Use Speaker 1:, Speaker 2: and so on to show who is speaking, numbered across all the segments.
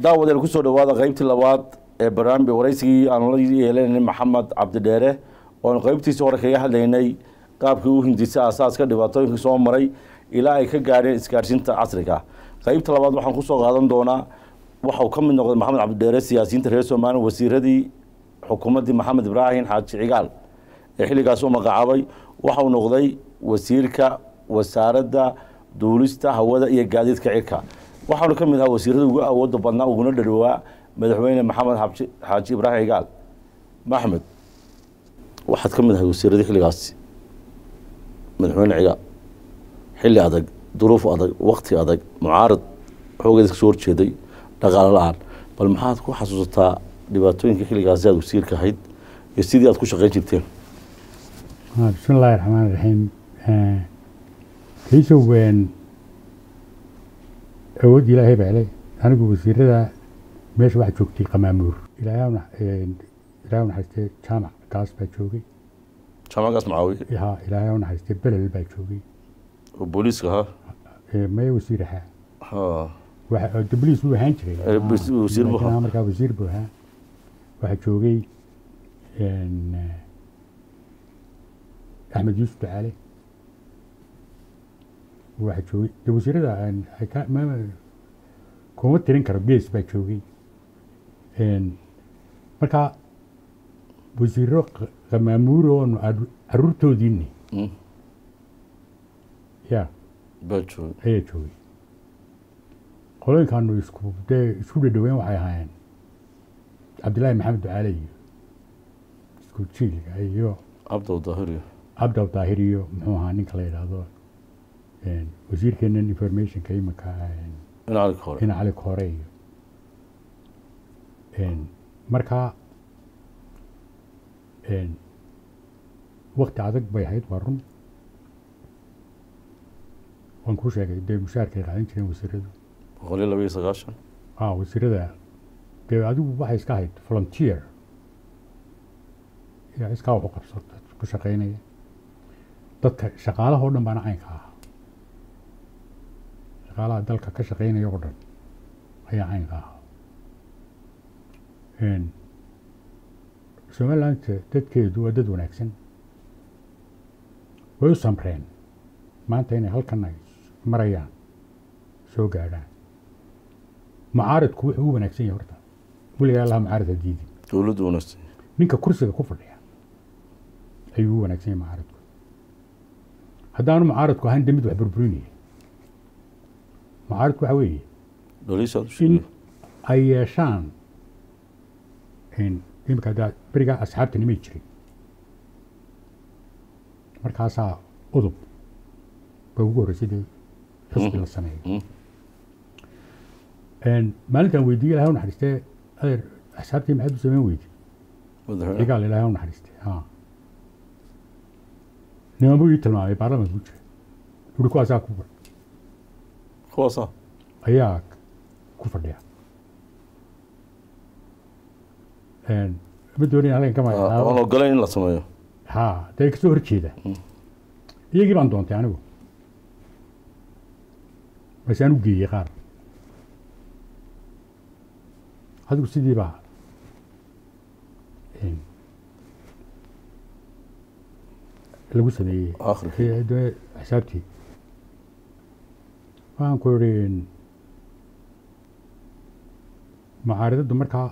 Speaker 1: daawadeen kusoo dhawaada qeybtii labaad ee barnaamij waraysigii aanu la yeelanay maxamed cabdidheere oonu qeybtiisii hore kaga hadlaynay qaabkii u hindisay aasaaska dhibaatooyinka soo maray ilaa ay ka gaadheen isgaadhsiinta casriga qeybta labaad waxaan kusoo qaadan doonaa waxau ka mid noqday maxamed cabdidheere siyaasiyiinta reer somaliya wasiiradii xukuumaddii maxamed ibraahim xaaji cigaal ee xilligaas u magacaabay waxau noqday wasiirka wasaaradda duulista hawada iyo gaadiidka cirka waxaanu ka mid ahaa wasiirada ugu awooda badnaa uguna dhadhowaa madaxweyne maxamed xabji- xaaji ibraahim cigaal maxmed waxaad ka mid ahay wasiiradii xilligaasi madaxweyne cigaal xilli adag duruuf adag wakti adag mucaarad xoogeeda kasoo horjeeday dhaqaalo la-aan bal maxaad ku xasuusataa dhibaatooyinka xilligaasi aad wasiirka ahayd iyo sidii aad ku shaqeyn jirteen
Speaker 2: Ah, bismi illaahi raxmaan raxiim kaysow awood ilaahay baa leh anigu wasiirada meesha waxaa joogtay qamaamuur ilaahay ha una- een, ilaahay u naxariistay jaamac gaas baa joogay
Speaker 1: jaamacagaas macaawiye
Speaker 2: ha ilaahay ha u naxariistay belel baa joogay
Speaker 1: oo booliiska ahaa
Speaker 2: Ee, maya wasiir ahaa
Speaker 1: ha
Speaker 2: waxa dabliis buu ahaan jiray
Speaker 1: Ee, bas-
Speaker 2: Ah,
Speaker 1: wasiir buu
Speaker 2: laakiin
Speaker 1: ahaa.
Speaker 2: markaa wasiir buu ahaa waxaa joogay een, eh, axmed yuusuf ducaale waxaa joogay de wasiirada aan- ay ka- ma- kuma tirin karo gees baa joogay Een, marka wasiiro q- qamaamuur oonu caru- caruurtoodiini
Speaker 1: Mm.
Speaker 2: ya
Speaker 1: baa joogay
Speaker 2: ayaa joogay qolooyinkaanu isku dee isku dhadhaweyn waxay ahaayeen cabdillaahi maxamed ducaale iyo isku jiilka iyo
Speaker 1: cabdow daahiriyo
Speaker 2: cabdaw daahir iyo muxuu ahaa ninka la yidhaahdo een, wasiirkeenan informationka iminka een,
Speaker 1: dhinaca hore
Speaker 2: ina cali koore iyo een, markaa een, wakti adag bay ahayd waa run waan kuu sheegay dee mushaarkay qaadan jireen wasiiradu
Speaker 1: boqol iyo laba iyo sagaashan
Speaker 2: ah wasiirada dee adigu waxay iska ahayd volunteer yaa iskaa wax u qabso dad ku shaqaynaya dadka shaqaalaha oo dhan baana caynka ahaa shaqaalaha dalka ka shaqaynaya oo dhan ayaa caynka ahaa Een, somaliland dadkeedu waa dad wanaagsan way u samreen maanta inay halkan ay marayaan soo gaadhaan mucaaridku wuxuu u wanaagsan yahay horta weligaa allaha mucaarid ha diidin
Speaker 1: dowladdu wanaagsan
Speaker 2: ninka kursiga ku fadhiya ayuu u wanaagsan yahay mucaaridku haddaanu mucaaridku ahayn de mid wax burburinaya mucaaridku waxa weeye
Speaker 1: dhaliishaad u
Speaker 2: in
Speaker 1: sheegay
Speaker 2: ay yeeshaan in imika haddaa berigaa asxaabta nimay jirin markaasaa udub ba ugu horreysay dee xusbi la sameeyo
Speaker 1: Mm.
Speaker 2: Een, maalintan weydiiyey ilahay u naxariistee adeer asxaabtii maxaad u sameyn weydi
Speaker 1: madaxweyne
Speaker 2: cigaal ilahay u naxariistay ha niman buu ii tilmaamay baarlamanka ku jira uri kuwaasaa ku
Speaker 1: kuwaasa
Speaker 2: ayaa ku fadhiya Een, ma doonin halkan ka
Speaker 1: aan
Speaker 2: magacaabo
Speaker 1: ogolayn in la sameeyo
Speaker 2: ha dee kasoo horjeeda iyagii baan doontay anigu base aan u geeyey qaar adigu sidii baa een, lagu sameeyey
Speaker 1: akhirkii
Speaker 2: Ee, dee xisaabtii waxaan ku idhi mucaaridaddu markaa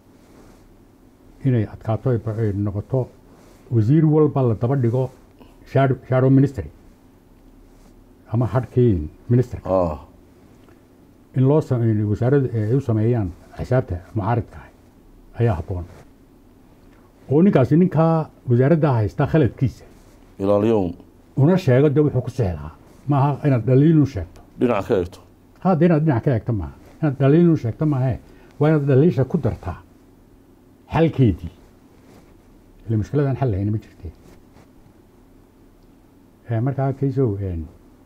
Speaker 2: inay adkaato ay ba- ay noqoto wasiir walba la daba dhigo shadow shadow ministry ama hadhkii ministerka
Speaker 1: ah
Speaker 2: in loo same- wasaaradda ay u sameeyaan xisaabta mucaaridka ah ayaa habboon oo ninkaasi ninkaa wasaaradda haysta khaladkiisa
Speaker 1: ilaaliyown
Speaker 2: una sheego de wuxuu ku seexdaa maaha inaad dhaliilun sheegto
Speaker 1: dhinaca ka eegto
Speaker 2: hadda inaad dhinac ka eegto maaha inaad dhaliilun sheegto maahe waa inaad dhaliisha ku dartaa xalkeedii ile mushkiladaan xal lahayna ma jirte Eh, markaa kaysow een,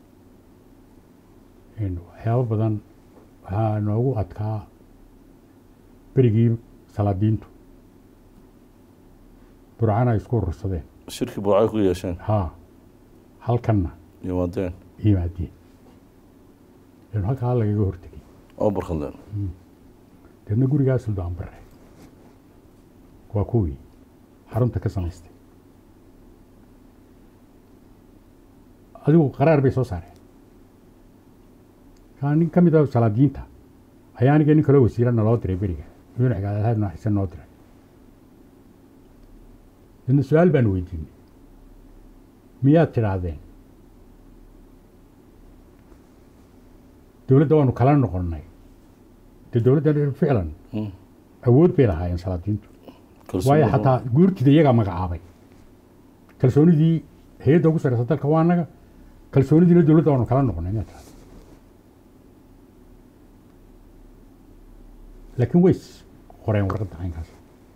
Speaker 2: een, waxyaabo badan waxaa noogu adkaa berigii salaadiintu burcana ay isku urursadeen
Speaker 1: shirki buucay ku yeesheen
Speaker 2: haa halkanna
Speaker 1: yimaadeen
Speaker 2: yimaadeen in halkaa lagaga hortegay
Speaker 1: oo barkadleen
Speaker 2: deedna gurigaa suldaan bare waa kuwii xarunta ka samaystay adigu qaraar bay soo saareen kaa nin ka mid a salaadiinta ayaa aniga nin kaloo wasiira naloo diray beriga madaxweyne cigaadalahaad nooxisan noo diray deedna su-aal baan weydiinay miyaad tidhaahdeen dowladda waanu kala noqonnay dee dowladda ficlan
Speaker 1: Mm.
Speaker 2: awood bay lahaayeen salaadiintu
Speaker 1: Kalsooni
Speaker 2: waayo
Speaker 1: badan.
Speaker 2: xataa guurtida iyagaa magacaabay kalsoonidii hay-adda ugu sarreysa dalka waa annaga kalsoonidiina dowladda waanu kala noqonnay miyaad tidhahda laakiin way is qoreen warqadda caynkaas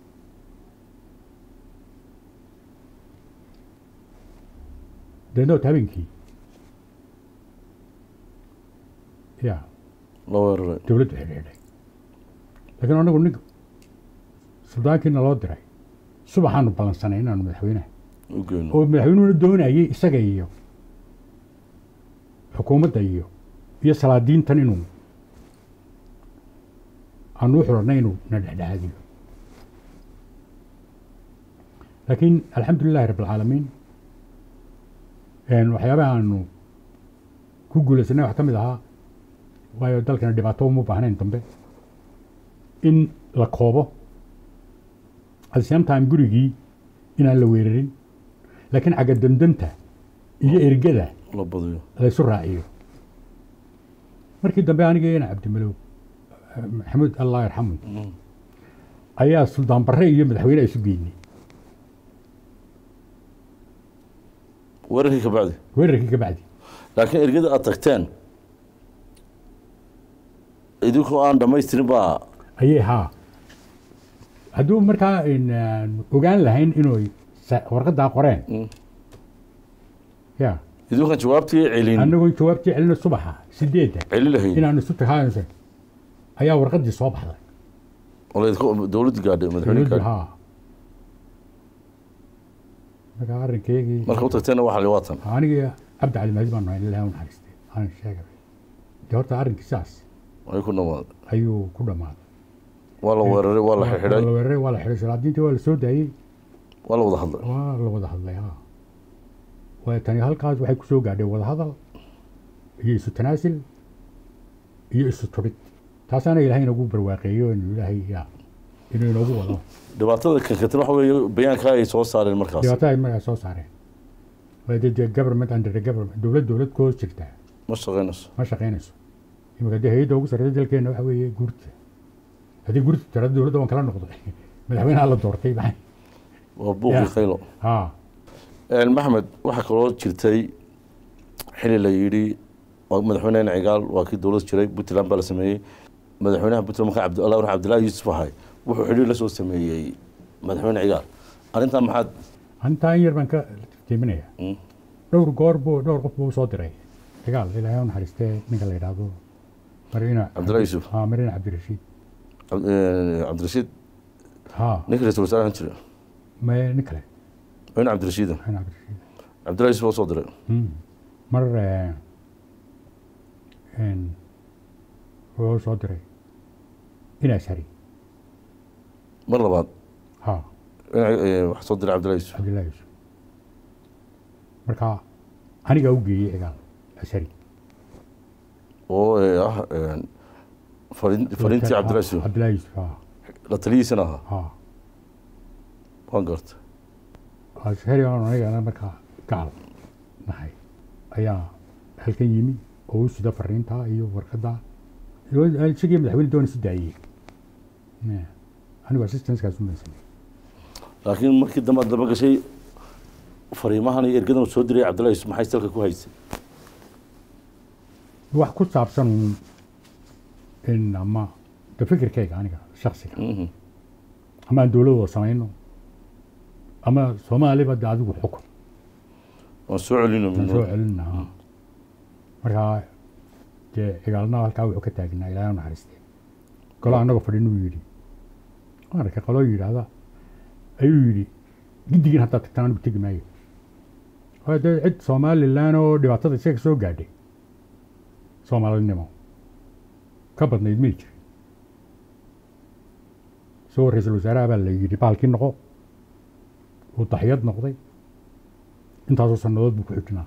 Speaker 2: deedna wata habeenkii ya
Speaker 1: la weeraray
Speaker 2: dowladdu xidhiidhay laakiin anagu nin suldaankiina loo diray subaxaanu ballansanay inaanu madaxweynaha
Speaker 1: u geyno
Speaker 2: oo madaxweynuhuna doonayay isaga iyo xukuumadda iyo iyo salaadiintan inuu aanu u xulannay inuu na dhexdhexaadiyo laakiin alxamdu lilahi rabb alcaalamiin waxyaabaha aanu ku guulaysanay wax ka mid ahaa waayo dalkana dhibaato uma baahnayn dambe in la koobo at the same time gurigii inaan la weerarin laakiin xagga damdamta iyo ergada
Speaker 1: la badiyo
Speaker 2: laysu raaciyo markii dambe aniga ina cabdimalow maxamuud allah yarxamu
Speaker 1: Mm.
Speaker 2: ayaa suldaan barre iyo madaxweyne isu geynay
Speaker 1: weerarkii ka bacdi
Speaker 2: weerarkii ka bacdi
Speaker 1: laakiin ergada aad tagteen idinkoo aan dhamaystirin baa
Speaker 2: ayay haa hadduu markaa aan ogaan lahayn inuu sa- warqaddaa qoreen
Speaker 1: Mm.
Speaker 2: ya
Speaker 1: idinkaan jawaabtii celin
Speaker 2: annagoon jawaabtii celino subaxa sideedda
Speaker 1: celi lahayn
Speaker 2: inaanu isu tahaanse ayaa warqaddii soo baxday
Speaker 1: oo laydinka- dowladda gaadhay madaxweyne
Speaker 2: dowladdu
Speaker 1: gaadhay
Speaker 2: haa markaa arrinkeygii
Speaker 1: marka u tagteenna waxaa li waatan
Speaker 2: anigii cabdi cali maadi baan nahay ilahay u naxariistay aan sheegay dee horta arrinkii sidaas
Speaker 1: ay ku dhamaaday
Speaker 2: ayuu ku dhammaaday
Speaker 1: waa la weeraray waa la
Speaker 2: waa
Speaker 1: xidhay
Speaker 2: la weeraray waa la xidhay salaadiintii waa la soo daayey
Speaker 1: waa la wada hadlay
Speaker 2: waa la wada hadlay ha waayo tani halkaas waxay ku soo gaadhay wada hadal iyo isu tanaasil iyo isu turid taasaana ilaahay inagu barwaaqeeyo inuu ilaahay ya inuu inoogu wado
Speaker 1: dhibaatada kankatan waxa weeye bayaanka ay soo saareen markaas
Speaker 2: dhibaato ay markaa soo saareen waayo dee dee government under the government dowlad dowlad ku hoos jirtaa
Speaker 1: ma shaqaynayso
Speaker 2: ma shaqaynayso imika dee hay-adda ugu sarreysa dalkeena waxa weeye guurta haddii guurta tirada dowladda waan kala noqday madaxweynaha la doortay maxay
Speaker 1: waa buuqii
Speaker 2: Ya.
Speaker 1: khaylo
Speaker 2: ha
Speaker 1: maxmed waxaa kaloo jirtay xili la yidhi waa madaxweyne cigaal waa kii dowlad jiray puntland baa la sameeyey madaxweynaha puntland markaa cabdi allah cabdillahi yuusuf ahay wuxuu xidhiir la soo sameeyey madaxweyne cigaal arrintan maxaad
Speaker 2: antaa in yar baan ka tiiminaya
Speaker 1: Mm.
Speaker 2: dhowr goor buu dhowr qof buu soo diray dagaal ilaahay u naxariistee ninka la yidhaahdo marina
Speaker 1: Cabdullahi Yuusuf.
Speaker 2: ha marina cabdirashiid
Speaker 1: Cabd- eh, cabdirashiid
Speaker 2: ha
Speaker 1: ninka ra-iisul wasaare ahaan jira
Speaker 2: ma nin kale
Speaker 1: madaxweyne cabdirashiida
Speaker 2: marina cabdirashiid
Speaker 1: cabdillahi yuusuf oo soo diray
Speaker 2: Mm. mar eh, een, wuxuu soo diray inaas hari
Speaker 1: mar labaad
Speaker 2: ha
Speaker 1: eh, waxaa soo diray cabdillahi yuusuf
Speaker 2: cabdillahi yuusuf marka anigaa u geeyey cigaal ashari
Speaker 1: oo eh, ah eh, farin- fariintii cabdillahi yuusuf
Speaker 2: cabdillahi yuusuf ha
Speaker 1: la taliyiisana ahaa
Speaker 2: ha
Speaker 1: waan gartay
Speaker 2: ashari aan anigana markaa gacal nahay ayaa halkan yimi oo u sida fariinta iyo warqadda isagii madaxweyne doona si daayey Eh, anigu assistancekaas u maysanay
Speaker 1: laakiin markii dambe aad daba gashay fariimahan iyo ergadan uu soo diray cabdillahi yuusuf maxay salka ku haysay
Speaker 2: wax ku saabsan uun in ama de fikirkayga aniga shaksiga
Speaker 1: Mhm.
Speaker 2: ama aan dowladooda samayno ama soomaaliba de adigu xukun
Speaker 1: waan soo celino
Speaker 2: aan soo celinaha markaa dee cigaalna halkaa wuxuu ka taagnaa ilaahay u naxariistee golo annagoo fadhin uu yidhi marka qaloo yidhaahda ayuu yidhi giddigiin haddaad tagtaan anigu tegi maayo waayo dee cid somalilan oo dhibaatada isaga soo gaadhay soomaalinimo ka badnayd may jirin isagoo ra-iisul wasaaraha baa la yidhi baalkii noqo uu daxyad noqday intaasoo sannadood buu ku xijinaa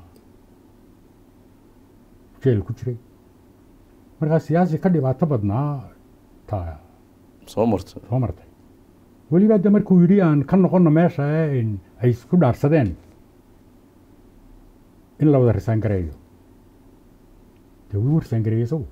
Speaker 2: jeel ku jiray markaa siyaasi ka dhibaato badnaa ta
Speaker 1: soo marta
Speaker 2: soo martay weliba de markuu yidhi aan ka noqono meesha ee in ay isku dhaarsadeen in la wada risaan gareeyo dee wuu risaan gareeyey isagu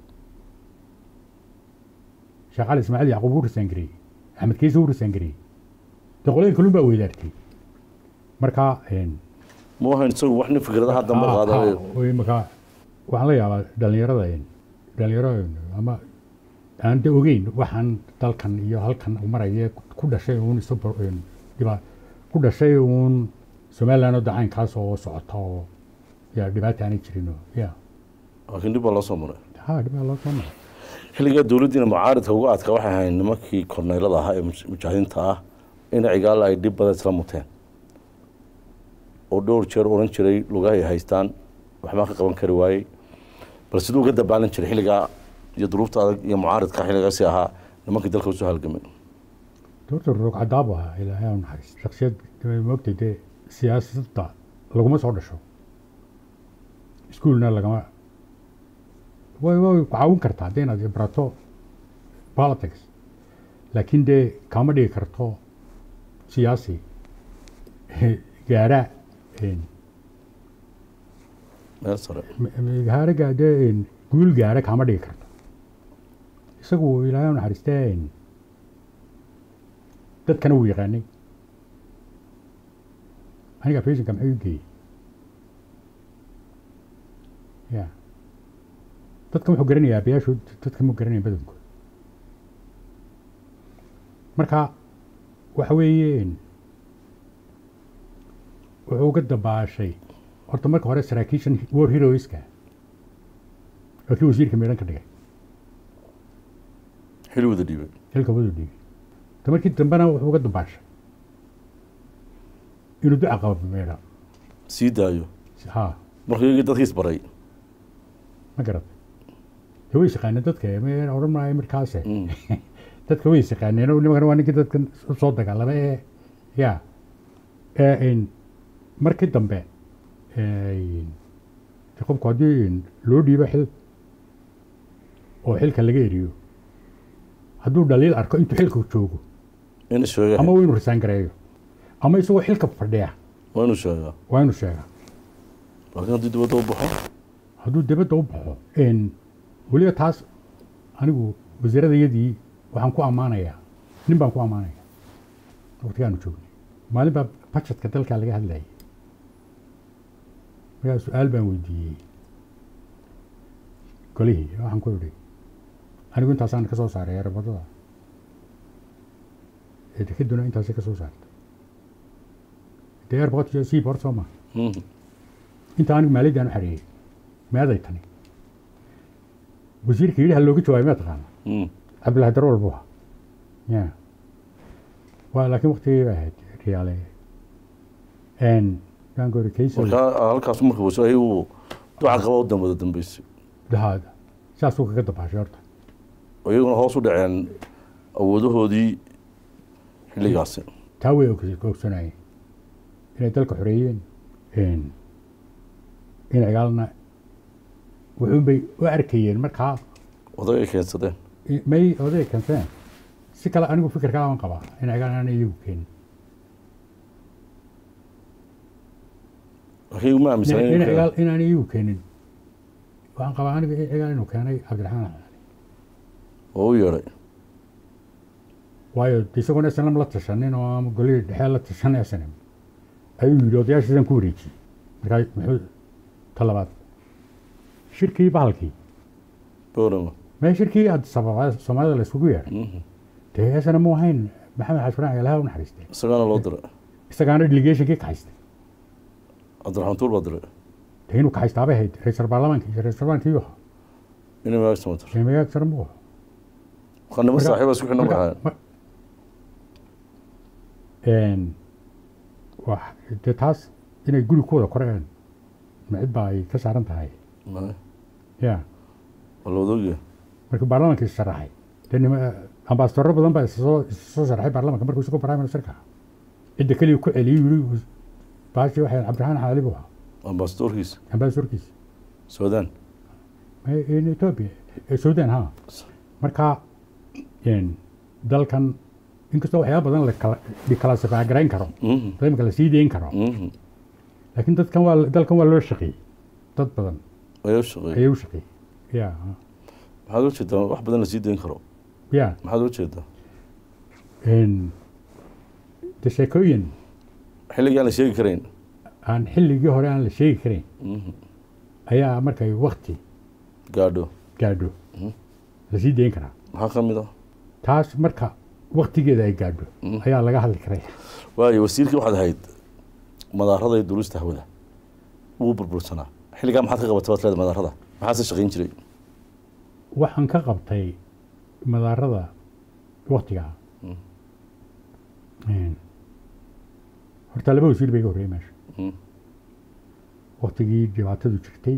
Speaker 2: sheekh cali ismaaciil yacquub wuu risaan gareeyey axmed kiise wuu risaan gareeyey dee qolooyin kalun baa weydaartay marka
Speaker 1: ma ahayn isagu wax nin fikradaha dambe qaadanayo
Speaker 2: marka waxaan la yaabaa dhalinyarada dhalinyaro ama aan de ogeyn waxaan dalkan iyo halkan u maraya ku dhashay uun isu dhiba ku dhashay uun somaliland oo dacaynkaas oo socota oo ya dhibaata aanay jirin oo ya
Speaker 1: laakiin dhib baa loo soo maray
Speaker 2: ha dhibaa loo soo maray
Speaker 1: xilligaa dowladdiina mucaaridka uga adka waxay ahayn nimankii korneylada ahaa ee mujaahidiinta ah in cigaala ay dhib badan isla muteen oo dhowr jeer odhan jiray lugahay haystaan waxbaa ka qaban kari waayey bal siduu uga dabaalan jiray xilligaa iyo duruufta adag iyo mucaaridka xilligaasi ahaa nimankii dalka usoo halgamay
Speaker 2: doorta roog cadaabu ahaa ilaahay u naxariis shaksiyad moogtay dee siyaasadda laguma soo dhasho iskuolna lagama way way ku caawin kartaa haddii inaad barato politics laakiin dee kama dhigi karto siyaasi gaara
Speaker 1: meel sare
Speaker 2: gaaraga dee guul gaara kama dhigi karto isagu ilaahay u naxariistee dadkana wuu yaqaanay aniga fashinka maxay u geeyey ya dadka wuxuu garanayaa abayaashu dadka mu garanaya badankood marka waxa weeye wuxuu uga dabaashay horta marka hore saraakiishan war heroeska waa kii wasiirka meedhan ka dhigay
Speaker 1: xili wada dhiibay
Speaker 2: xilka wadu dhiibay ta markii dambena wuxuu uga dabaashay inuu duca qabo meedha
Speaker 1: sii daayo
Speaker 2: ha
Speaker 1: markuu iyagii dadkiis baray
Speaker 2: ma garatay de way yaqaaneen dadka me odhan maayo markaase
Speaker 1: Mm.
Speaker 2: dadka way yaqaaneen oo nimankan waa ninkii dadkan soo dagaalama ee ya ee in markii dambe ee, de qofku haddii loo dhiibo xil oo xilka laga eriyo hadduu dhaliil arko intuu xilka joogo
Speaker 1: inuu sheega
Speaker 2: ama waa inuu risaan gareeyo ama isagoo xilka fadhiya
Speaker 1: waa inuu sheegaa
Speaker 2: waa inuu sheegaa
Speaker 1: laakiin haddii dibadda u baxo
Speaker 2: hadduu dibadda u baxo n weliba taas anigu wasiiradayadii waxaan ku ammaanayaa nin baan ku ammaanaya waqtigaanu joognay maalin baa bajetka dalkaa laga hadlayay markaa su-aal baan weydiiyey golihii waxaan ku idhi anigu intaasaan ka soo saaray erebadada ee dekeduna intaasay ka soo saartay dee erbaqad iyo siib hor soo maa
Speaker 1: Mm.
Speaker 2: inta anigu maaliyaddaan u xareeyey meeday tani wasiirka yidhi ha looga jawaabay ma taqaana
Speaker 1: Mm.
Speaker 2: cabdillahi darwal buu ahaa ya waa laakiin waktigii bay ahayd riyaale n gaangori kaysa
Speaker 1: markaa halkaas marka wasaay uu duca qaba u dambada dambeysay
Speaker 2: dahaada saasuu kaga dabaashay horta
Speaker 1: oo iyaguna hoos u dhaceen awoodahoodii xilligaasi
Speaker 2: taa way og- ogsanayeen inay dalka xoreeyeen n in cigaalna wuxuunbay u arkayeen markaa
Speaker 1: odag ay keensadeen
Speaker 2: may oday kanseen si kale anigu fikir kale aan qabaa in cigaal aan iyagu keenin
Speaker 1: laakiin uma
Speaker 2: in
Speaker 1: aaminsanen
Speaker 2: in cigaal inaan iyagu keenin waxaan qabaa aniga in cigaal inuu keenay cabdiraxmaan axmed
Speaker 1: oo u yeedhay
Speaker 2: waayo de isagoon snm la tashanin oo ama golihii dhexe la tashan snm ayuu yidhi odayaashiisan ku wareejiyey markaa muxuu ta labaad shirkii bahalkii
Speaker 1: boorama
Speaker 2: mee shirkii addis ababa soomaalida la isugu yeedhay
Speaker 1: Mhm.
Speaker 2: dee snm mu ahayn maxamed xashfuraan ilaha u naxariistay
Speaker 1: isagaana loo diray
Speaker 2: isagaana delegationkii kaxaystay
Speaker 1: cabdiraxmaan tuur baa diray
Speaker 2: dee inuu kaxaystaabay ahayd ra-iisal baarlamaanka iyo ra-iisal baarlamaanka iyo
Speaker 1: inay maagsamata
Speaker 2: ee magaag sare mu ahaa
Speaker 1: markaa nima saaxiiba isku xidhan
Speaker 2: marka-
Speaker 1: baxayan
Speaker 2: ma- een, wax dee taas inay guri ku wada koreen ma cid baa ay ka saaran tahay ya
Speaker 1: waa la wada ogyahay
Speaker 2: markii baarlamaanka is sharaxay dee nima ambasadoro badan baa isoo soo sharxay baarlamanka markuu isagoo prime ministerka cidda keliya ku celiyey yiri baashi waxay cabdiraxmaan xaali buu ahaa
Speaker 1: ambasadorkiisa
Speaker 2: ambasadorkiisa
Speaker 1: suudaan
Speaker 2: in ethiopia eh, sudan ha marka een, dalkan inkastoo waxyaaba badan la kala kala sifagarayn karo
Speaker 1: Mhm,
Speaker 2: imika la sii deyn karo
Speaker 1: mhm.
Speaker 2: laakiin dadkan waa dalkan waa loo shaqeeyey dad badan
Speaker 1: ayaa u shaqeeyay
Speaker 2: ayay u shaqeeyey ya
Speaker 1: maxaad u jeedaa wax badan lasii dayn karo
Speaker 2: ya
Speaker 1: maxaad u jeedaa
Speaker 2: een, de sheekooyin
Speaker 1: xilligii aan la sheegi karayn
Speaker 2: aan xilligii hore aan la sheegi karayn
Speaker 1: Mhm.
Speaker 2: ayaa markay wakti
Speaker 1: gaadho
Speaker 2: gaadho
Speaker 1: Mhm.
Speaker 2: la sii deyn karaa
Speaker 1: maxaa ka mid ah
Speaker 2: taas marka waktigeeda ay gaadho
Speaker 1: Mhm.
Speaker 2: ayaa laga hadli karaya
Speaker 1: waayo wasiirkii waxaad ahayd madaarada iyo duulista hawada wuu burbursanaa xilligaa maxaad ka qabatay baad leedahay madaarada maxaase shaqayn jiray
Speaker 2: waxaan ka qabtay madaarada waktigaa
Speaker 1: Mm.
Speaker 2: Een, horta laba wasiir bay iga horreeyey meesha
Speaker 1: Mhm.
Speaker 2: waktigii dhibaatadu jirtay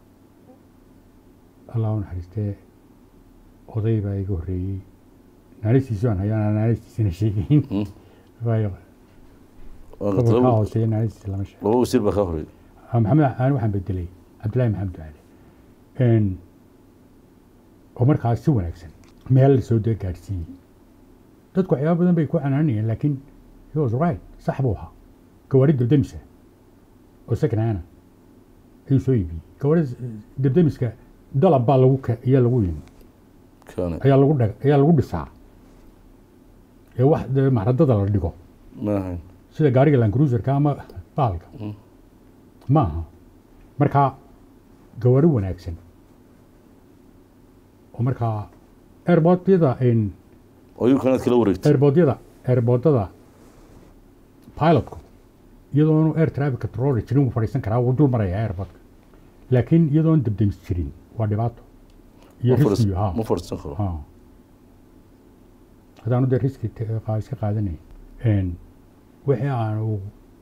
Speaker 2: allah u naxariistee oday baa iga horreeyey naanistiisi aan hayaan naanistiisina sheegayn
Speaker 1: Mhm.
Speaker 2: waayo
Speaker 1: Waa
Speaker 2: gobolkaa
Speaker 1: laba
Speaker 2: hooseeya naanistiisa lama sheego
Speaker 1: laba wasiir baa ka horeeyay
Speaker 2: Ah, maxamed aan waxaan bedelay cabdillaahi maxamed ducaale Een, oo markaas si wanaagsan meel la soo dee gaadhsiiyey dadku waxyaaba badan bay ku canaanayeen laakiin he was right sax buu ahaa gawaari debdemisa oo second hana ayuu soo iibiyey gawaari debdemiska dalab baa lagu ke- ayaa lagu yimi
Speaker 1: kaane
Speaker 2: ayaa lagu dhag ayaa lagu dhisaa ee wax dee mahradada la dhigo
Speaker 1: ma ahayn
Speaker 2: sida gaariga lancruiserka ama baalka
Speaker 1: Mm.
Speaker 2: ma aha marka gawaari wanaagsan oo markaa airportyada
Speaker 1: oo iyu kanaad kala wareegtay
Speaker 2: airportyada airportada pilotku iyadoonu air traffic controller jirin wuu fadhiisan karaa wuu dul maraya airportka laakiin iyadoon debdemis jirin waa dhibaato iyo
Speaker 1: Ma fadhiis-
Speaker 2: riskiyo ha
Speaker 1: ma fadhiisan karo
Speaker 2: ha haddaanu dee riski te- qaa- iska qaadanay Een, wixii aanu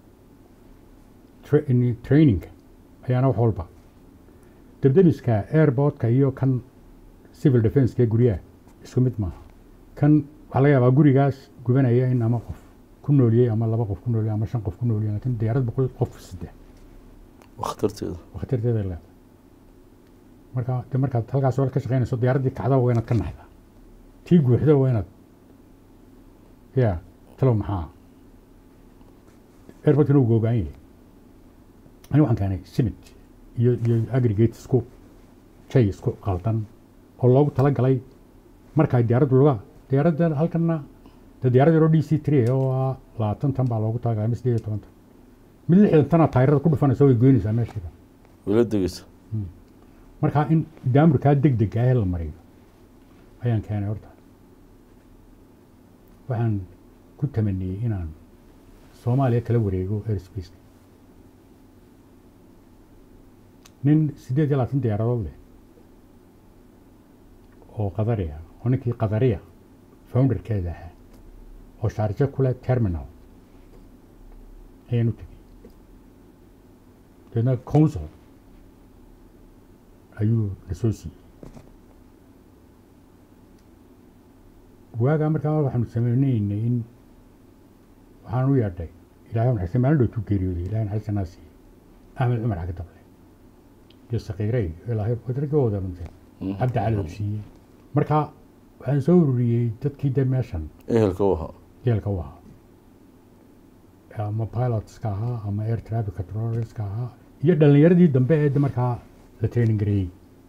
Speaker 2: tra- ini- traininga ayaana wax walba debdemiska airportka iyo kan civil defense ee guryaha isku mid maaha kan waxaa laga yaabaa gurigaas gubanaya in ama qof ku nooliyey ama laba qof ku nooliyey ama shan qof ku nooliyey laakiin diyaarad boqol qof sida
Speaker 1: waa khatarteeda
Speaker 2: khatarteeda leedahay marka de markaad halkaas hore ka shaqaynayso diyaaraddii kacda waa inaad ka naxdaa tii guuxda waa inaad ya talow maxaa airportkana uu googaan yahay ani waxaan keenay simit iyo iyo aggregate isku shay isku qaldan oo loogu talagalay markaa diyaaraddu lugaa diyaaradda halkana de diyaarad yaroo d c three oo ah labaatan tan baa loogu talagalay ama sideed iyo toban tan mid lixdan tana taayirada ku dhufanaysa way goynaysaa meesheeda
Speaker 1: wayla degeysa
Speaker 2: markaa in daamirkaa deg deg ah la mariyo ayaan keenay horta waxaan ku tamaniyey inaan soomaaliya kala wareego airspace nin siddeed iyo labaatan diyaaradood leh oo qadari ah oo ninkii qadariya founderkeeda ahaa oo shaarjo kule terminal ayaan u tegey deedna council ayuu na soo siiyey waagaa markaa waxaanu sameynaynay in waxaan u yeedhay ilaahay naxariista maalin dhowtuu geeriyooday ilahay naxariista naa siiyey axmed cumar xagga dable iyo sakiirey ilaahay wadragii wada dhuntay cabdi cali uu siiyey marka waxaan soo ururiyey dadkii de meeshan
Speaker 1: ehelka u ahaa
Speaker 2: yeelka u ahaa ama pilotska ahaa ama air traffic controllerska ahaa iyo dhalinyaradii dambe ee de markaa la training gareeyey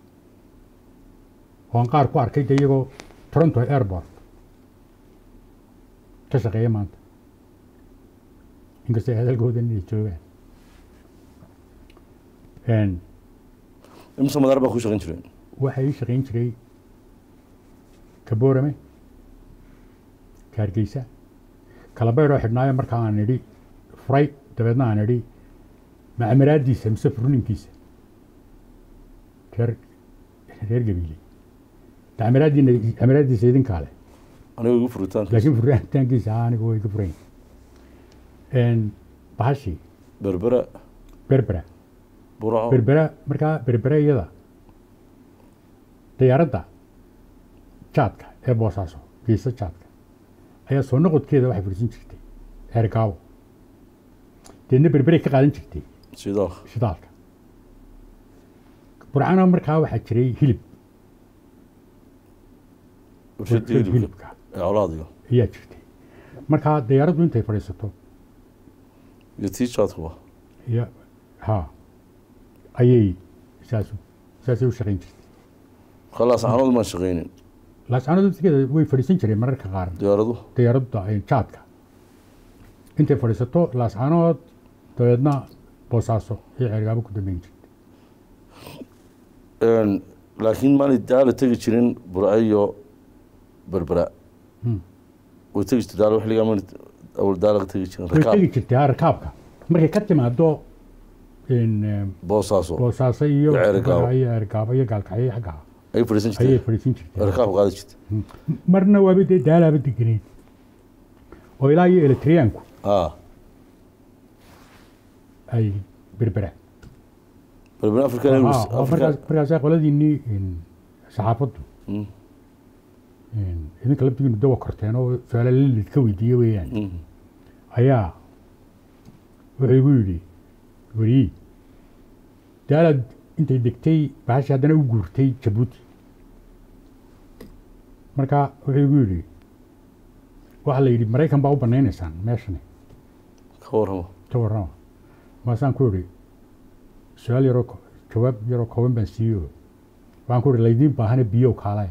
Speaker 2: oo aan qaar ku arkay de iyagoo toronto airport ka shaqeeya maanta inkastoo ay hadalkooda inay joogaan
Speaker 1: imse madaar baa ku shaqayn jireen
Speaker 2: waxaa ii shaqayn jiray kaboorame kaargeysa kalabeydhoo xidhnaayo markaa aan idhi furay dabeedna aan idhi macamaraadiisa mise furninkiisa reer reer gabiile macamaraadiina camaraadiisa idinkaa leh
Speaker 1: aniga igu furitaanka
Speaker 2: laakiin furitaankiisa aa aniga way ka furayn bahashii
Speaker 1: berbera
Speaker 2: berbera
Speaker 1: buraco
Speaker 2: berbera markaa berbera iyada diyaaradda jaadka ee boosaaso geesa jaadka ayaa soo noqodkeeda waxay fadhiisan jirtay eergaabo deedna berberay ka qaadan jirtay
Speaker 1: sidoo
Speaker 2: shidaalka burcana markaa waxaa jiray hilib
Speaker 1: warshadii
Speaker 2: warshad
Speaker 1: hilibka
Speaker 2: hilibka
Speaker 1: ee colaadiga
Speaker 2: ayaa jirtay markaa diyaaraddu intay fadhiisato
Speaker 1: iyo tii jaadkuba
Speaker 2: iyo ha ayay saas saasay u shaqayn jirtay
Speaker 1: khalaas xanood maan shaqaynin
Speaker 2: laascanadu laftigeeda way fadhiisan jireen mararka qaar
Speaker 1: diyaaradu
Speaker 2: diyaaradda ay jaadka intay fadhiisato laascanood dabeedna boosaaso iyo ceergaabo ku dambeyn jirtay
Speaker 1: Een, laakiin maanay daala tegi jirin burco iyo berbera
Speaker 2: Hmm.
Speaker 1: way tegi jirtay daala xilligaa maanay awal daala ka tegi jirin
Speaker 2: way
Speaker 1: rakaab
Speaker 2: tegi jirtay ha rakaabka markay ka timaado in eh,
Speaker 1: boosaaso
Speaker 2: boosaaso iyo
Speaker 1: Iyo Ceergaabo.
Speaker 2: iyo ceergaabo iyo gaalkacyo xagga
Speaker 1: ay fadhiisan
Speaker 2: ayay
Speaker 1: jirtay
Speaker 2: fadhiisan jirtay
Speaker 1: rakaab qaadi jirtay
Speaker 2: marna waaba dee daalaaba degeneyd oo ilaa iyo eletriyaanku
Speaker 1: ah
Speaker 2: ay berbera
Speaker 1: berbera african
Speaker 2: Ah,
Speaker 1: airways
Speaker 2: waa
Speaker 1: africa
Speaker 2: markaas markaasaa qoladiinii in, saxaafaddu
Speaker 1: Mm,
Speaker 2: in, idinka laftigiinu dawa korteen oo su-aala lilid ka weydiiye weeyaan
Speaker 1: mm.
Speaker 2: ayaa wuxuu igu yidhi weriyi daalaad intay degtay baxashi haddana u guurtay jabuuti marka wuxuu igu yidhi waxaa la yidhi maraykan baa u banaynaysaan meeshani
Speaker 1: ka warramo
Speaker 2: ka warrama maasaan ku idhi su-aal yaroo ko- jawaab yaroo kooban baan siiyo waxaan ku idhi laydiin baahane biyow kaalaya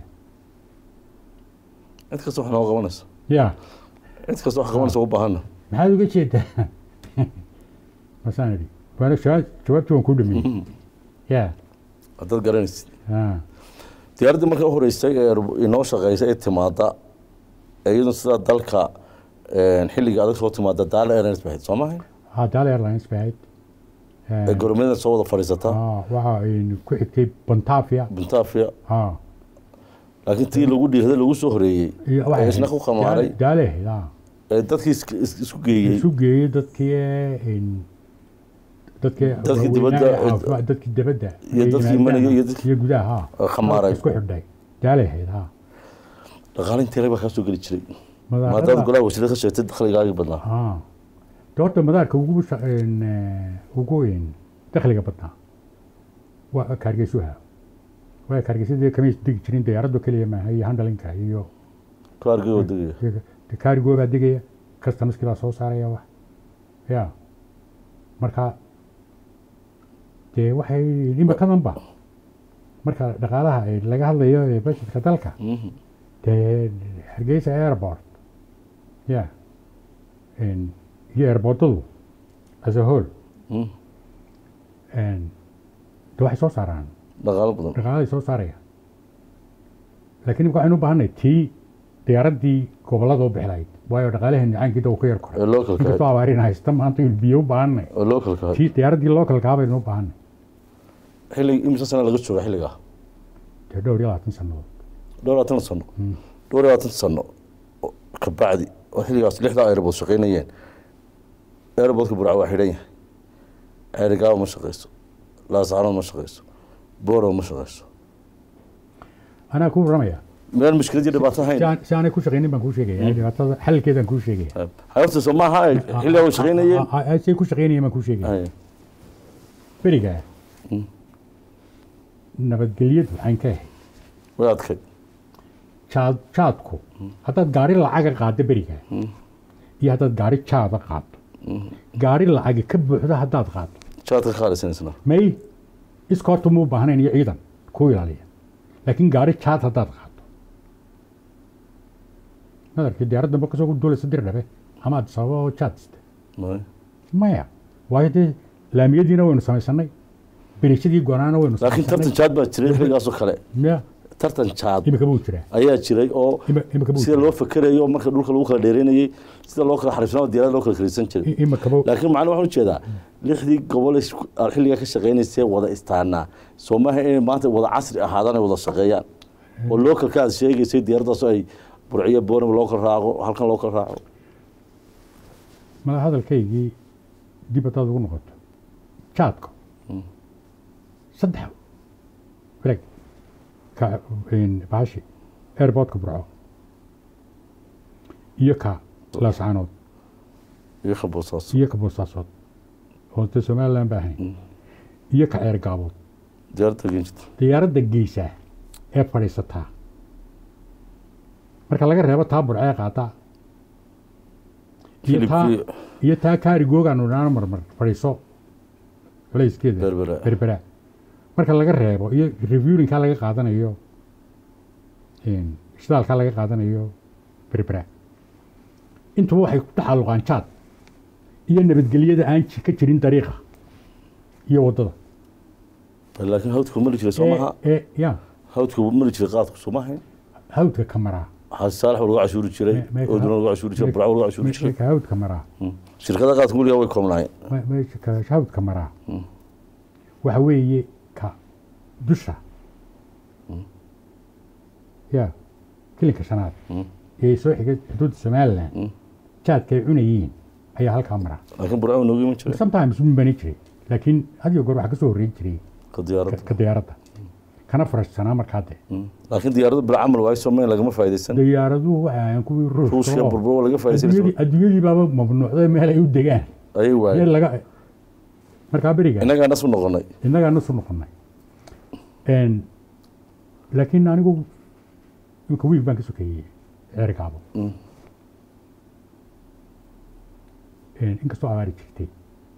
Speaker 1: cid kasta wax nooga qabanaysa
Speaker 2: ya
Speaker 1: cid kasta wax qabanaysa u baahana
Speaker 2: maxaad uga jeedaa maasaan idhi waana jawaab- jawaabtii waan kuu dhameeyey ya
Speaker 1: haddaad garanaysid
Speaker 2: ah.
Speaker 1: diyaaraddii marka u horeysay ee inoo shaqeysa ee timaada ee iyaduna sidaa dalka een, xilliga adag soo timaada daala airlines bay ahayd soo maahay
Speaker 2: Ah, Dal Airlines bay ahayd.
Speaker 1: ee goromyada soo wada fadhiisata
Speaker 2: Ah, waxa ay ku xigtay Bontafia.
Speaker 1: buntafia
Speaker 2: Ah,
Speaker 1: laakiin tii lagu dhiirada lagu soo horeeyey
Speaker 2: iyo waxay
Speaker 1: ee isna
Speaker 2: ahayd
Speaker 1: ku qamaaray
Speaker 2: Dal- Dal ahayd, ah.
Speaker 1: ee dadkii is- is- isku geeyey
Speaker 2: Isu geeyey dadkii ee, in dadkii
Speaker 1: Dadkii
Speaker 2: waaweynaa
Speaker 1: dibadda,
Speaker 2: ee
Speaker 1: ee,
Speaker 2: caafimaad- dadkii dibadda
Speaker 1: iyo
Speaker 2: ee
Speaker 1: dadkii
Speaker 2: yimaadaan,
Speaker 1: maniga iyo dadkii-
Speaker 2: iyo gudaha ah.
Speaker 1: ee khamaaray.
Speaker 2: isku xidhay Dal ahayd, ah.
Speaker 1: dhaqaalintii rag baa kaa soo geli jiray
Speaker 2: Madaarada-
Speaker 1: maadaama golaha wasiirada ka sheegtay dakhligaagii badnaa
Speaker 2: ah. De horta madaarka ugu sha- in, eh, ugu in dakhliga badnaa waa kaargeysuha waa kaargeysadii kamay degi jirin diyaaraddu keliya maaha iyo handlinka iyo
Speaker 1: kaargii oo degaya
Speaker 2: kaarigoo baa degaya customerskii baa soo saaraya wax ya marka dee waxay imikadanba marka dhaqaalaha ee laga hadlayo ee budgetka dalka
Speaker 1: Mhm.
Speaker 2: dee hargeysa airport ya En- iyo airportadu as a whole
Speaker 1: Mhm.
Speaker 2: En, de waxay soo saaraan
Speaker 1: dhaqaalo badan
Speaker 2: dhaqaaladay soo saaraya laakiin imika waxaynu u baahanay tii diyaaraddii gobollada u bixi lahayd waayo dhaqaalaheena caankiida uu ka yar koray
Speaker 1: ee localka
Speaker 2: inkastoo
Speaker 1: ahayd
Speaker 2: abaarin haysta maanta in biyo u baahanay
Speaker 1: ee localka ahayd
Speaker 2: tii diyaaraddii localkaa baynu u baahanay
Speaker 1: xillig imisa sana laga jooga xilligaa
Speaker 2: dee dhowr iyo labaatan sannadood
Speaker 1: dhowr iyo labaatan sano dhowr iyo labaatan sano oo ka bacdi oo xilligaas lixdaa airbood shaqaynayeen airboodka burca waa xidhan yahay ceerigaaba ma shaqeyso laascaanood ma shaqeyso boorow ma shaqeyso
Speaker 2: anaa ku warramaya
Speaker 1: meel mushkiladii dhibaato hayn
Speaker 2: si aan- si aanay ku shaqaynin baan kuu sheegaya dhibaatada xalkeedaan kuu sheegaya
Speaker 1: hayaftiisa maaha ay xilligaa way shaqaynayeen
Speaker 2: Ah, ah, ah, say ku shaqaynayeen baan kuu sheegaya
Speaker 1: Hay.
Speaker 2: berigaa
Speaker 1: Mm.
Speaker 2: nabadgelyadu waxaan ka ahay
Speaker 1: way adkayd
Speaker 2: jaad jaadku haddaad gaari lacaga qaaddo berigaa iyo haddaad gaari jaada qaaddo gaari lacagi ka buuxdo haddaad qaaddo
Speaker 1: jaadka qaalisanisna
Speaker 2: may iskoorta muu baahnayn iyo ciidan ku ilaaliya laakiin gaari jaad haddaad qaaddo nadarkii diyaarad dambe kasoo duulaysa dir dhabe ama addis ababa oo jaad sita maya waayo dee laamiyadiina waynu samaysanay beriishadii goonaana waynu
Speaker 1: laakiin tartan jaad baa jiray xilligaasoo kale
Speaker 2: miya
Speaker 1: tartan jaad
Speaker 2: imika buu jiraa
Speaker 1: ayaa jiray oo
Speaker 2: Ima- imika buu
Speaker 1: sida
Speaker 2: jiraa
Speaker 1: loo fakerayo marka dhulka lagu kala dheereynayey sida loo kala xariifsanao diyaarada loo kala karisan jiray
Speaker 2: I- imika buu
Speaker 1: laakiin macna waxaan ujeedaa lixdii gobol isku- aad xilligaa ka shaqaynaysee wada istaanaa soo maaha inay maanta wada casri ahaadaan ay wada shaqeeyaan oo localka aad sheegaysay diyaaraddaasoo ay burciyo boonam loo kala raaco halkan loo kala raaco
Speaker 2: madax hadalkaygii dib haddaad ugu noqoto jaadka saddex wareeg ka bahashi airportka burco iyo ka laascaanood
Speaker 1: iyo ka boosaas
Speaker 2: iyo ka boosaasood oo dee somaliland ba ahayn iyo ka ceer gaabood
Speaker 1: diyaaradda geen jirta
Speaker 2: diyaaradda geysa ee fadhiisataa marka laga reebo taa burcee qaata iyo taa
Speaker 1: Hilibkii-
Speaker 3: iyo taa kaarigoogaanu dhaana marmar fadhiiso culayskeeda
Speaker 1: Berbera.
Speaker 2: berbera marka laga reebo iyo reviewlinkaa laga qaadanayo een, shidaalkaa laga qaadanayo berbera intuba waxay ku taxalluqaan jaad iyo nabadgelyada aan ji- ka jirin dariiqa iyo waddada
Speaker 1: laakiin hawdku mari jiray soo maha
Speaker 2: ee ee- ya
Speaker 1: hawdku mari jiray qaadku soo mahayn
Speaker 2: hawdka ka maraa
Speaker 1: xaasi saalax waa lagu cashuuri jiray
Speaker 2: Me- me-
Speaker 1: ooduna lagu cashuuri jiray burca waa lagu cashuuri jiray
Speaker 2: meesha hawdka maraa
Speaker 1: Mm. shirkada qaadku weligaa way koobnaayeen
Speaker 2: me- meesha ka hawdka maraa
Speaker 1: Mm.
Speaker 2: waxa weeye ka dusha ya kilinka shanaad
Speaker 1: Mm.
Speaker 2: ee soo xigay xuduudda somaliland
Speaker 1: Mm.
Speaker 2: jaadka ay cunayeen ayaa halkaa maraa
Speaker 1: laakiin burca waa noogu iman jiray
Speaker 2: sometimes un bani jiray laakiin had iyo goor waxaa ka soo horreyn jiray
Speaker 1: ka
Speaker 2: ka-
Speaker 1: diyaaradda
Speaker 2: ka diyaaradda kana farashsanaa markaa de
Speaker 1: Mm. laakiin diyaaradda bil camal waayo soomaaliya lagama faa'iidaysan
Speaker 2: diyaaraduhu waxay ahayn kuwii ruushka
Speaker 1: ruushka
Speaker 2: oo
Speaker 1: burbur waa laga faa'iidaysan
Speaker 2: adduunyadii adduunyadii baaba mamnuucday meel ay u degaan
Speaker 1: ayay
Speaker 2: meel
Speaker 1: waayeen
Speaker 2: laga markaa beriga
Speaker 1: innagaa nas u noqonay
Speaker 2: innagaa nasu noqonay Een, laakiin anigu imika wiig baan ka sokeeyey ceer gaabo
Speaker 1: Mm.
Speaker 2: Een, inkastoo abaari jirtay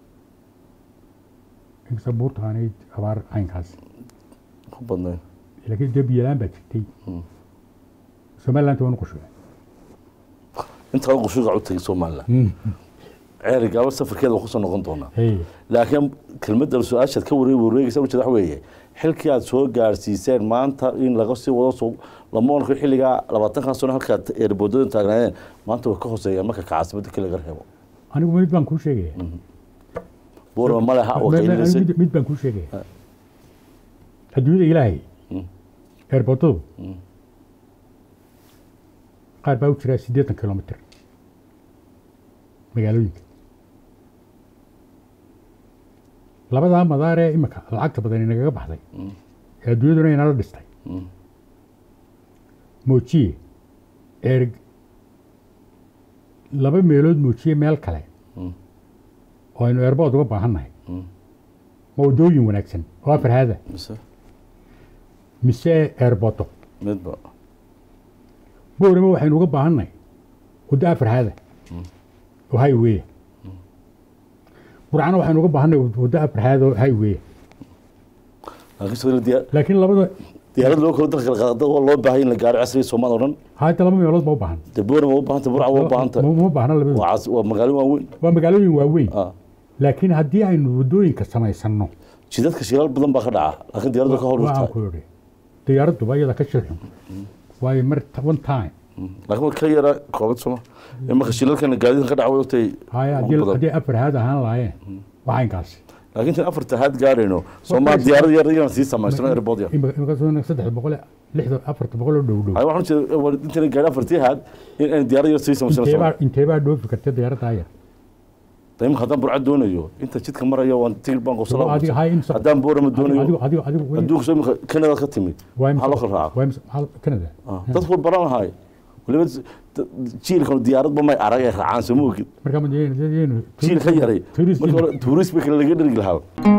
Speaker 2: inkastoo buurta aanay abaar caynkaas
Speaker 1: ku badnayn
Speaker 2: laakiin dee biyalaan baa jirtay
Speaker 1: Mm.
Speaker 2: somaliland waanu qushuga
Speaker 1: intaa qushuga u tagay somaliland ceeri gaabo safarkeeda waa kusoo noqon doonaa
Speaker 2: hey
Speaker 1: laakiin kelmadda su-aashaad ka wareeg wareegaysa ujeeda waxa weeye xilkii aad soo gaarsiiseen maanta in laga sii wado soo lama oran karo xilligaa labaatankan sano halkaad eerboodada taagnaayeen maanta way ka hooseeyaan marka ka caasimada kale laga reebo
Speaker 2: anigu mid baan kuu sheegaya
Speaker 1: buurama ma leha oo
Speaker 2: Me- me- anigu
Speaker 1: qaylinisay
Speaker 2: mid- mid baan kuu sheegaya adduunyada ilaahay
Speaker 1: Mm.
Speaker 2: eerboodadu
Speaker 1: Mm.
Speaker 2: qaar baa u jiraa siddeetan kilomitr magaalooyinka labadaa madaar ee imika lacagta badan inagaga baxday
Speaker 1: Mm.
Speaker 2: ee adduunyaduna inala dhistay
Speaker 1: Mm.
Speaker 2: moojiye erg laba meelood moojiye meel kale
Speaker 1: Mm.
Speaker 2: oo aynu eerbood uga baahannahay
Speaker 1: Mm.
Speaker 2: ma waddooyin wanaagsan oo afar haada
Speaker 1: mise
Speaker 2: mise eerboodo
Speaker 1: midba
Speaker 2: boorama waxaynu uga baahannahay waddo afar haada oo highwaya burcana waxaynu uga baahannahay waddo afar haada oo highwaya
Speaker 1: laakiin sidoo diyaar
Speaker 2: laakiin labada
Speaker 1: diyaarad loo kala dalka kala qaada oo loo baahay in la gaaro casriga Soomaaliya oo dhan
Speaker 2: haata laba meelood ba u baahan
Speaker 1: dee buurama u baahanta burca waa u baahanta
Speaker 2: ma ma baahna labada
Speaker 1: waa cas- waa magaalo waaweyn
Speaker 2: waa magaalooyin waaweyn
Speaker 1: ah
Speaker 2: laakiin haddii aynu waddooyinka samaysanno
Speaker 1: jidadka shilaal badan baa ka dhaca laakiin diyaaradda ka hor
Speaker 2: waa aan
Speaker 1: urtaa
Speaker 2: ku idhi diyaaradduba iyada ka shirxun waayo mar one time
Speaker 1: laakiin waa ka yara koobad soma marka shilalkana gaadiidkan ka dhaca way ogtay
Speaker 2: haya
Speaker 1: ugu
Speaker 2: haddii
Speaker 1: badan.
Speaker 2: haddii afar haad ahaan lahaayeen waa inkaasi
Speaker 1: laakiin tan afarta haad gaarayno soomaa diyaarad yar yar sii samaysano airport yar
Speaker 2: imika soo saddex boqol lixda afarta boqol oo dhow dhow
Speaker 1: ay waxaan jeedaa war intan gaari afartii haad in aan diyaarad yar sii samaysano
Speaker 2: inteebaa inteebaa dhoofi karta diyaaradda yar
Speaker 1: dayma haddaan burcad doonayo inta jidka marayo waan tigir baan
Speaker 2: adiga
Speaker 1: qosala
Speaker 2: hay in
Speaker 1: haddaan buurama doonayo
Speaker 2: adigu adigu adigu
Speaker 1: adduunka soo imika kanada ka timid
Speaker 2: waa
Speaker 1: maxaa loo kala raaca
Speaker 2: waa imisa- maxaa- Canada
Speaker 1: Ah, dadku way baran lahaay waliba d- jiilkan diyaaradba may arag ay raacaan soo ma ogid
Speaker 2: marka ma yeenu
Speaker 1: jiil ka yaray
Speaker 2: tourist
Speaker 1: marka hore tuurist bay kale laga dhergi lahaa